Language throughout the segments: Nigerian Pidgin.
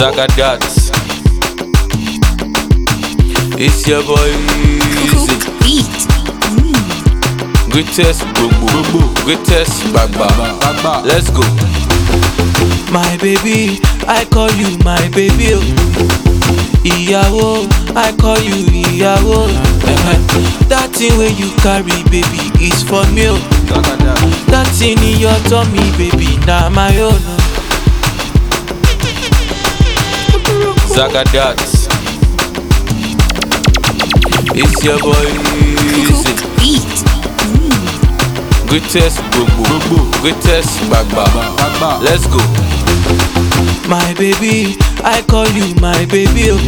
Zagadat. It's your boy Easy. Beat. Greatest Gbogbo. Greatest Gbagba. Let's go. My baby, I call you my baby. oh. Ìyàwó, I call you ìyàwó. Eh-eh. That thing wey you carry, baby, is for me. oh. That thing in your tummy, baby, na my own. oh. Zagadat. It's your boy Easy. Beat. Greatest Gbogbo. Greatest Gbagba. Let's go. My baby, I call you my baby. oh.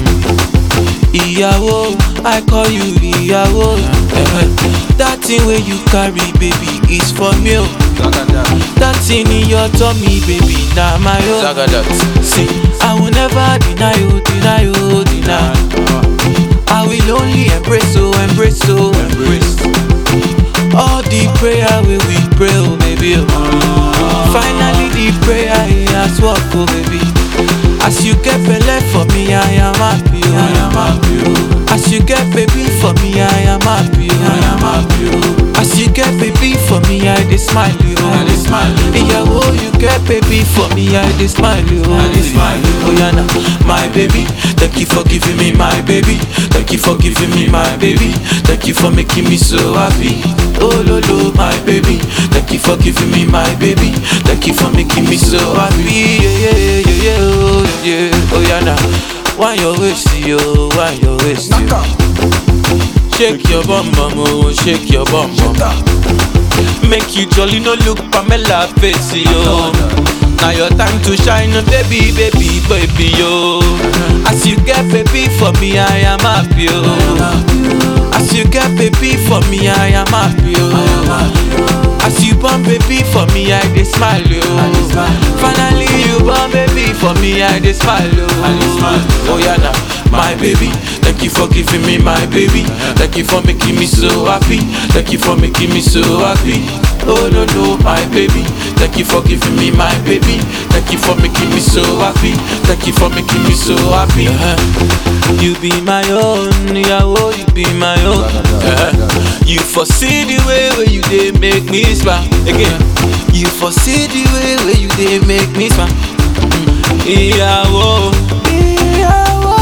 Ìyàwó, I call you ìyàwó. Eh-eh. That thing wey you carry, baby, is for me. oh. That thing in your tummy, baby, na my own. Zagadat. See, I will never deny you, deny you, deny. I will only embrace, oh, embrace, oh, embrace. All the prayer we we pray, oh, baby. Oh. Finally, the prayer he has worked, oh, baby. As you get belay for me, I am happy, oh. I am happy, oh. As you get baby for me, I am happy, oh. I am happy, oh. As you get baby for me, I dey smile, oh. I dey smile, oh. Ìyàwó, you get baby for me, I dey smile, oh. I dey smile, oh. Oh, yeah, now, my baby. Thank you for giving me my baby. Thank you for giving me my baby. Thank you for making me so happy. Oh, lo, lo, my baby. Thank you for giving me my baby. Thank you for making me so happy. Yeah, yeah, yeah, yeah, yeah, oh, yeah. Oh, yeah, now. Why your waist, yo? Why your waist, yo? Shake your bum bum, oh, shake your bum bum. Make you jolly, no look Pamela face, yo. Now your time to shine, baby, baby, baby, yo. As you get baby for me, I am happy, yo. As you get baby for me, I am happy, yo. As you born baby for me, I dey smile, yo. Finally you born baby for me, I dey smile, yo. Oh yeah, now my baby. Thank you for giving me my baby. Thank you for making me so happy. Thank you for making me so happy. Oh no no, my baby. Thank you for giving me my baby. Thank you for making me so happy. Thank you for making me so happy. Uh-huh. You be my own, ìyàwó, you be my own. Uh-huh. You foresee the way where you dey make me smile. Again, you foresee the way where you dey make me smile. Mm. Ìyàwó, ìyàwó.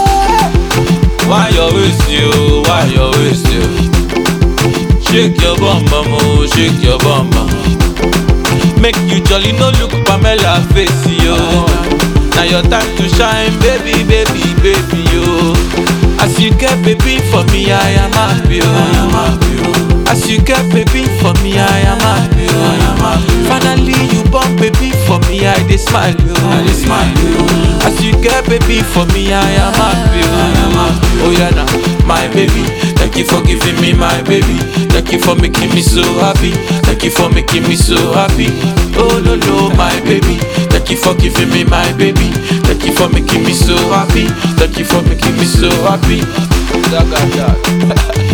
Why your waist you? Why your waist you? Shake your bum bum, oh, shake your bum bum. Make you jolly, no look Pamela face, yo. Now your time to shine, baby, baby, baby, yo. As you get baby for me, I am happy, yo. As you get baby for me, I am happy, yo. Finally you born baby for me, I dey smile, yo. As you get baby for me, I am happy, yo. Oh yeah, now my baby. Thank you for giving me my baby. Thank you for making me so happy. Thank you for making me so happy. Oh no no, my baby. Thank you for giving me my baby. Thank you for making me so happy. Thank you for making me so happy. Zagadat.